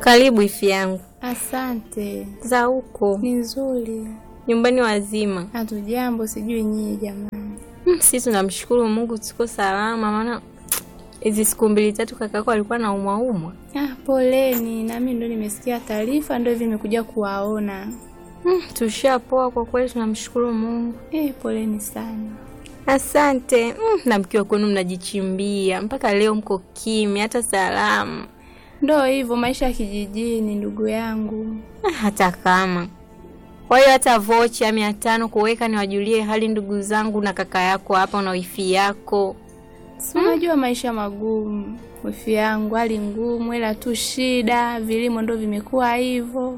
Karibu ifi yangu. Asante. Za huko Ni nzuri. nyumbani wazima? Hatujambo, sijui nyinyi jamani. Hmm, sisi tunamshukuru Mungu tuko salama, maana hizi siku mbili tatu kakako alikuwa na umwa umwa. Ah, poleni. Nami ndo nimesikia taarifa, ndo hivi nimekuja kuwaona. Hmm, tushapoa kwa kweli, tunamshukuru Mungu. Eh, poleni sana. Asante. Hmm, na mkiwa kwenu mnajichimbia mpaka leo mko kimya, hata salamu Ndo hivyo maisha ya kijijini, ndugu yangu. Ah, hata kama kwa hiyo hata vocha mia tano kuweka niwajulie hali ndugu zangu na kaka yako hapa na wifi yako. Si unajua maisha magumu, wifi yangu, hali ngumu, ila tu shida, vilimo ndo vimekuwa hivyo.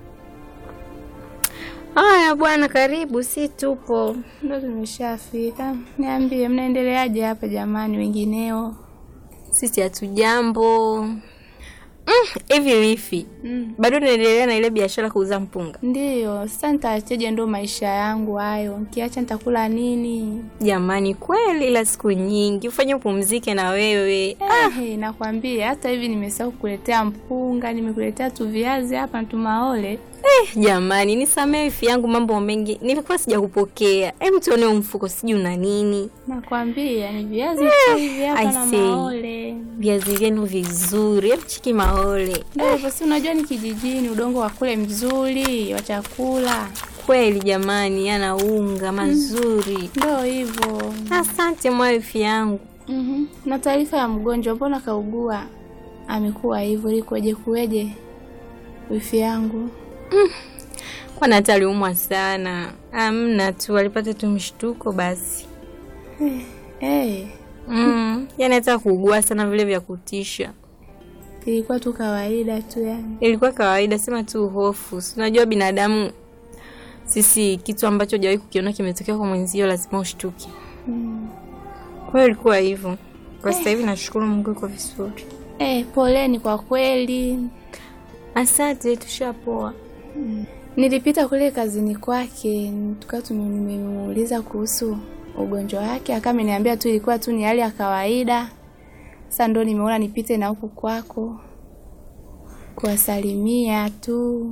Haya bwana, karibu, si tupo. Ndo tumeshafika. Niambie, mnaendeleaje hapa jamani, wengineo? Sisi hatujambo. Mm, hivi wifi, Mm. bado naendelea na ile biashara kuuza mpunga? Ndiyo, sasa nitaacheje? Ndo maisha yangu hayo, nkiacha nitakula nini? Jamani, kweli ila siku nyingi ufanye upumzike na wewe. Eh, nakwambia hata hivi nimesahau kukuletea mpunga, nimekuletea tu viazi hapa na tumaole. Eh, jamani, nisamee wifi yangu, mambo mengi nilikuwa sijakupokea. Hem, tuone huu mfuko, sijui una nini. Nakwambia ni viazi tu hivi hapa I na see. maole. Viazi vyenu vizuri, hem, chiki maole. Ndio hivyo, si unajua ni kijijini, udongo wa kule mzuri wa chakula. Kweli jamani, yana unga mazuri. Ndio hivyo. Asante mwa wifi yangu. Mhm. Na taarifa ya mgonjwa, mbona kaugua? Amekuwa hivyo, likoje kuweje? Wifi yangu. Kwana hata aliumwa sana. Amna tu, alipata tu mshtuko basi. Eh, Mm, yani hata kuugua sana vile vya kutisha. ilikuwa tu kawaida tu yani. Ilikuwa kawaida, sema tu hofu. Si unajua binadamu sisi, kitu ambacho hujawahi kukiona kimetokea kwa mwenzio lazima ushtuke. Mm. Kwa hiyo ilikuwa hivyo. Kwa sasa hivi nashukuru Mungu iko vizuri. Eh, poleni kwa kweli. Asante, tushapoa. Nilipita kule kazini kwake, tukawa tumemuuliza kuhusu ugonjwa wake, akawa ameniambia tu ilikuwa tu ni hali ya kawaida. Sasa ndo nimeona nipite na huku kwako kuwasalimia tu.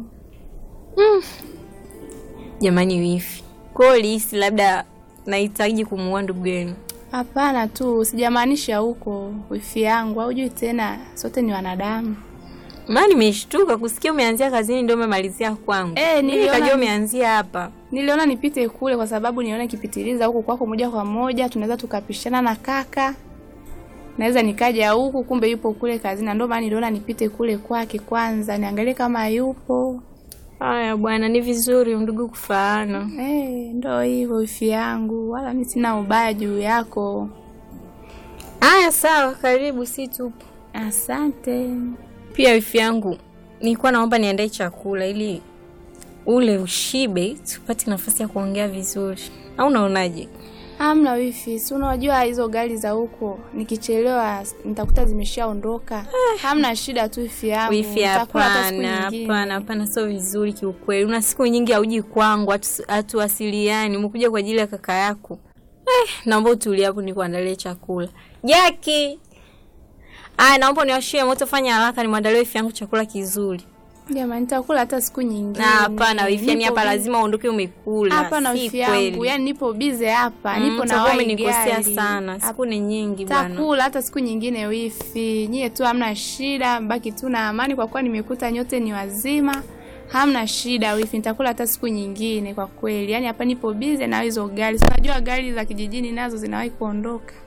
Jamani wifi. Kwa hiyo ulihisi labda nahitaji kumuua ndugu yenu. Hapana tu, sijamaanisha huko wifi yangu, haujui tena, sote ni wanadamu. Maana nimeshtuka kusikia umeanzia kazini ndio umemalizia kwangu. Eh, Mimi niliona- nikajua umeanzia hapa. Niliona nipite kule kwa sababu nione kipitiliza huku kwako moja kwa moja, tunaweza tukapishana na kaka, naweza nikaja huku, kumbe yupo kule kazini, na ndio maana niliona nipite kule kwake kwanza niangalie kama yupo. Haya bwana, ni vizuri ndugu kufaana. Eh, ndo hivyo wifi yangu, wala mimi sina ubaya juu yako. Haya sawa, karibu, si tupo. Asante. Pia wifi yangu, nilikuwa naomba niandae chakula ili ule ushibe, tupate nafasi ya kuongea vizuri, au unaonaje? Hamna wifi, si unajua hizo gari za huko, nikichelewa nitakuta zimeshaondoka. Hamna shida tu wifi yangu. Wifi, nitakula hata siku hapana, nyingine. hapana, hapana, sio vizuri kiukweli. Una siku nyingi hauji kwangu, hatu- hatuwasiliani, umekuja kwa ajili ya kaka yako. Eh, naomba utulie hapo nikuandalie chakula. Jaki, aya, naomba niwashie moto, fanya haraka, nimwandalie wifi yangu chakula kizuri. Jamani, nitakula hata siku nyingine. Na hapana wifi, yani Nipo hapa bi- lazima uondoke umekula. Hapana si wifi yangu, kweli. yani nipo bize hapa, Mm, nipo na utakuwa wai umenikosea gari. sana, siku ni nyingi bwana. Takula hata siku nyingine wifi. Nyie tu hamna shida, mbaki tu na amani kwa kuwa nimekuta nyote ni wazima. Hamna shida wifi, nitakula hata siku nyingine kwa kweli. Yaani hapa nipo bize na hizo gari. Si Unajua gari za kijijini nazo zinawahi kuondoka.